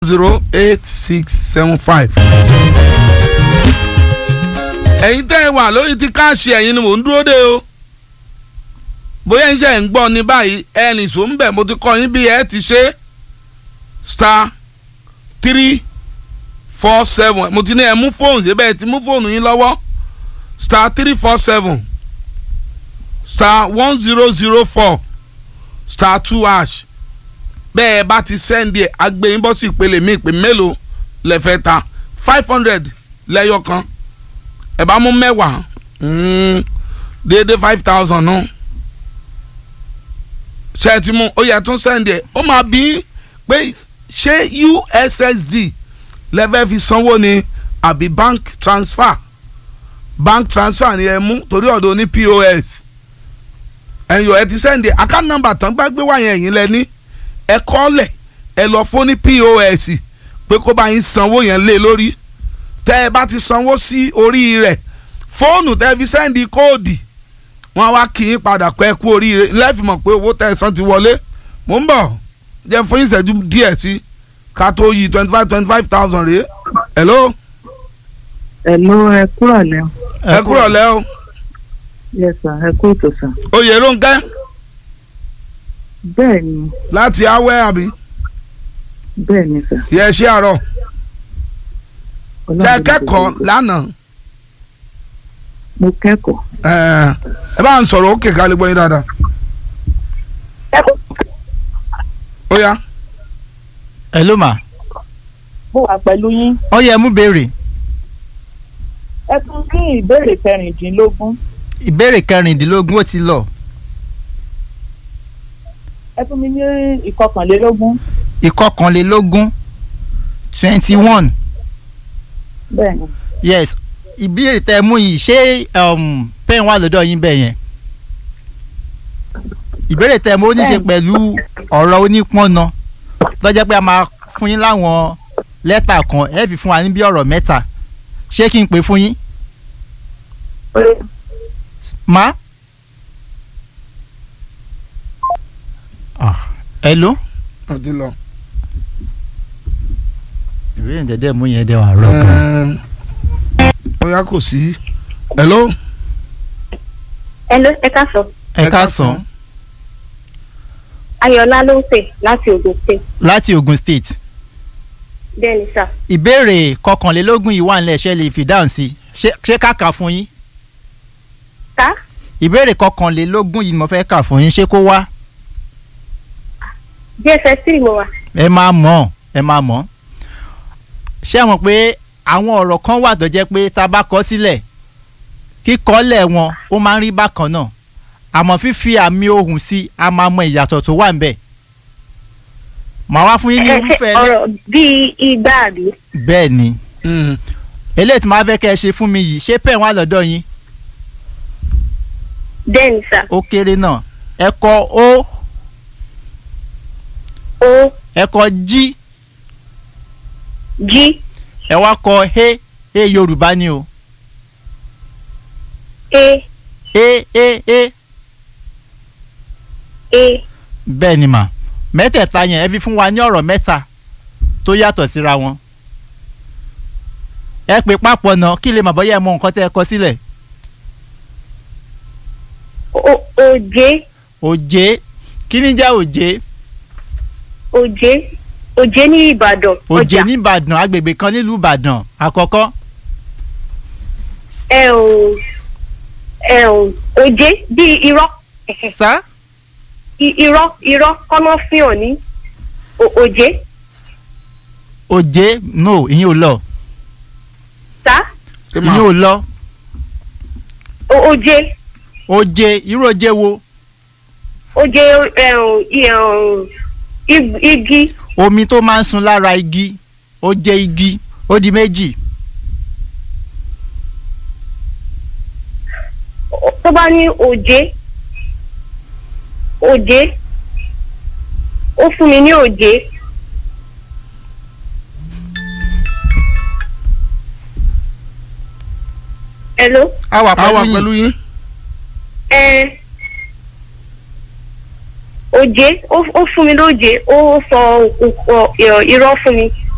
zero eight six seven five. ẹ̀yin tẹ́ ẹ wà lórí ti káàṣì ẹ̀yin ni mò ń dúró dé o bóyá iṣẹ́ ń gbọ́ ní báyìí ẹnì sọ ń bẹ̀ mo ti kọ́ yín bí ẹ ti ṣe star three four seven mo ti ní ẹ mú fóònù síbẹ̀ ẹ ti mú fóònù yín lọ́wọ́ star three four seven star one zero zero four star two hash bẹ́ẹ̀ bá ti sẹ́ndì ẹ̀ agbẹ́yìn bọ́ sí ìpele mi ìpè mélòó lẹ́fẹ̀ẹ́ ta five hundred lẹ́yọ kan ẹ̀ bá mú mẹ́wàá déédéé five thousand nù ṣe é ti mú ó yẹ tún sẹ́ndì ẹ̀ ó máa bí pé ṣé ussd lẹ́fẹ̀ẹ́ fi sanwó ni àbí bank transfer bank transfer ni ẹ mú torí ọ̀dọ̀ ní pos ẹ̀yọ̀ ẹ ti sẹ́ndì account number tán gbàgbé wáyẹn ẹ̀yìn lẹ́ni ẹ kọ́lẹ̀ ẹ lọ fún ní pos pé kó bá yín sanwó yẹn lé lórí tẹ́ ẹ bá ti sanwó sí orí rẹ̀ fóònù tẹ́ fi sẹ́ndì kóòdì wọ́n wá kí yín padà pẹ́ kú oríire lẹ́fìmọ̀ pé owó tẹ́ ẹ san ti wọlé mò ń bọ̀ jẹ́ fún ìṣẹ́jú díẹ̀ sí ká tó yí twenty five twenty five thousand rèé hello Hello, ẹ kúrò lẹ́ o. ẹ kúrò lẹ́ o Yes sir, ẹ kú ètò sir. oyè ló ń kẹ́ Bẹ́ẹ̀ ni, láti awẹ́ àbí bẹ́ẹ̀ ni sir. yẹ ṣé àárọ̀ Ọlọ́run ṣe ló kẹ́kọ̀ọ́ ṣe. lánàá Mo kẹ́kọ̀ọ́. ẹ ẹ bá ń sọ̀rọ̀ ó kèké alẹ́ gbọ́ yín dáadáa ó yá ẹ ló mà mo wà pẹ̀lú yín ọ yẹ mú béèrè ẹ tún ní ìbéèrè kẹrìndínlógún ìbéèrè kẹrìndínlógún ó ti lọ ẹ fún mi ní ìkọkànlélógún ìkọkànlélógún twenty one bẹ́ẹ̀ ni yes ìbéèrè tẹ mú yìí ṣé um, pen wà lọ́dọ̀ yín bẹ́ẹ̀ yẹn ìbéèrè tẹ mú ó ní ṣe pẹ̀lú ọ̀rọ̀ onípọ́nà lọ́jọ́ pé a máa fún yín láwọn lẹ́tà kan ẹ fi fún wa ní bí ọ̀rọ̀ mẹ́ta ṣé kí n pè fún yín má. Ah, hello ó ti lọ. ìbéèrè dẹ́dẹ́ mú yẹn dẹ́ wà rọ̀ gan. ó yá kò sí hello Hello, ẹ káàsán. ẹ káàsán Ayọ̀lá ló ń pè láti Ògùn State. láti Ogun State Bẹ́ẹ̀ni sà. ìbéèrè kọkànlélógún yìí wà nílẹ̀ ṣe lè fi dáhùn sí ṣé ṣé ká kà fún yín Ká ìbéèrè kọkànlélógún yìí ni mo fẹ́ kà fún yín ṣé kó wá DSS three mo wà. ẹ máa mọ̀ ẹ máa mọ̀ ṣé ẹ mọ̀ pé àwọn ọ̀rọ̀ kan wà tó jẹ́ pé tá a bá kọ sílẹ̀ kíkọ́lẹ̀ wọn ó máa ń rí bákan náà àmọ́ fífi àmì ohùn sí a máa mọ ìyàtọ̀ tó wà níbẹ̀ màá wá fún yín ní Ẹ ṣe irúfẹ́ lẹ́ ọ̀rọ̀ bíi igbá àbí. bẹ́ẹ̀ ni eléyìí tí màá fẹ́ kẹ́ ẹ ṣe fún mi yìí ṣé pẹ́ẹ́n wà lọ́dọ̀ yín Bẹ́ẹ̀ni sà. ó kéré náà ẹ kọ ó O ẹ kọ jí G ẹ wá kọ he he yorùbá ni o A he he he A bẹ́ẹ̀ ni mà mẹ́tẹ̀ẹ̀ta yẹn ẹ fi fún wa ní ọ̀rọ̀ mẹ́ta tó yàtọ̀ síra wọn ẹ pè papọ̀ náà kí lè mà bọ́yá ẹ mọ nǹkan tẹ́ ẹ kọ sílẹ̀ O Òjé òjé kí ni jẹ́ òjé Òjé Òjé ní Ìbàdàn. òjé Ọjà. ní ìbàdàn agbègbè kan nílùú ìbàdàn àkọ́kọ́ Ẹ ò ẹ ò Òjé bíi irọ́. sá I- Irọ́ irọ́ kọ́nà fihàn ní O- Òjé. òjé no ìyẹn ò lọ Sá ìyẹn ò lọ O- Òjé òjé irú òjé wo Òjé ẹ ò i- ẹ ò ig- igi omi tó máa ń sun lára igi ó jẹ́ igi ó di méjì O- tó bá ní Òjé Òjé ó fún mi ní Òjé. Hello. a wà a wà pẹ̀lú pẹ̀lú yín yín ẹ òjé ó ó fún mi lóje ó sọ òkú irọ́ fún mi